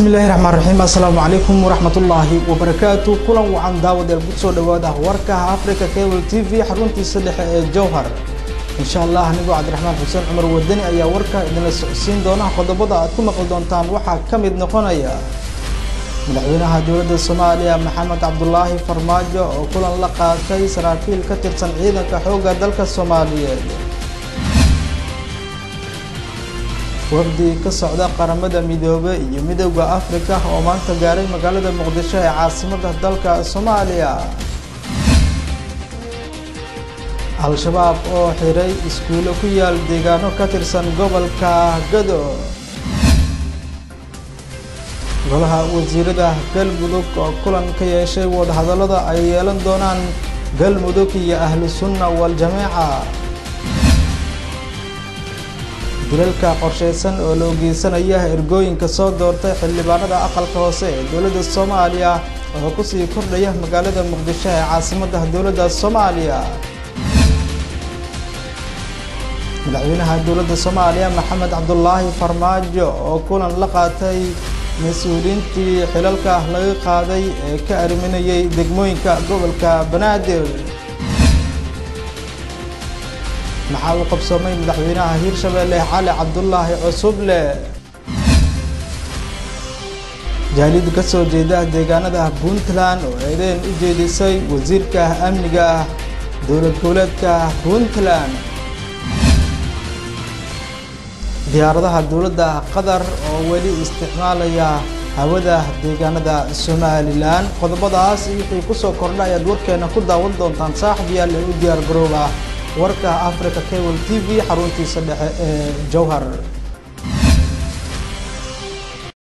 bismi illaahi raxmaan raxiim assalaamu calaykum waraxmatullaahi wabarakaatu kulan wacan daawadeel ku soo dhawaada warkaha africa cable t v xaruntiisa dhexe ee jowhar insha allah anigoo cabdiraxmaan xuseen cumar wadani ayaa warka idinla socodsiin doona qodobada aad ku maqli doontaan waxaa ka mid noqonaya madaxweynaha dowladda soomaaliya maxamed cabdulaahi farmaajo oo kulan la qaatay saraakiil ka tirsan ciidanka xoogga dalka soomaaliyeed wafdi ka socda qaramada midoobe iyo midowda africa oo maanta gaaray magaalada muqdisho ee caasimada dalka soomaaliya al-shabaab oo xiray iskuulo ku yaal deegaano ka tirsan gobolka gado golaha wasiirada galmudug oo kulan ka yeeshay wadahadallada ay yeelan doonaan galmudug iyo ahlu sunna wal-jameeca dilalka qorshaysan oo la ogeysanaya ergooyinka soo doortay xildhibaanada aqalka hoose ee dowladda soomaaliya oo kusii kordhaya magaalada muqdisho ee caasimadda dowladda soomaaliya madaxweynaha dowladda soomaaliya maxamed cabdulaahi farmaajo oo kulan la qaatay mas-uuliyiintii xilalka laga qaaday ee ka arriminayay degmooyinka gobolka banaadir maxaa uu qabsoomay madaxweynaha hiirshabeelle cali cabdulaahi cusuble jaalid ka soo jeeda deegaanada puntland oo eedeen u jeedisay wasiirka amniga dowlad goboleedka puntland diyaaradaha dowladda qatar oo weli isticmaalaya hawada deegaanada somalilan qodobadaas iyo wixii kusoo kordha ayaad warkeena ku daawan doontaan saaxib yaal ee u diyaar garooba warka africa cable t v xaruntiisa dhexe ee jowhar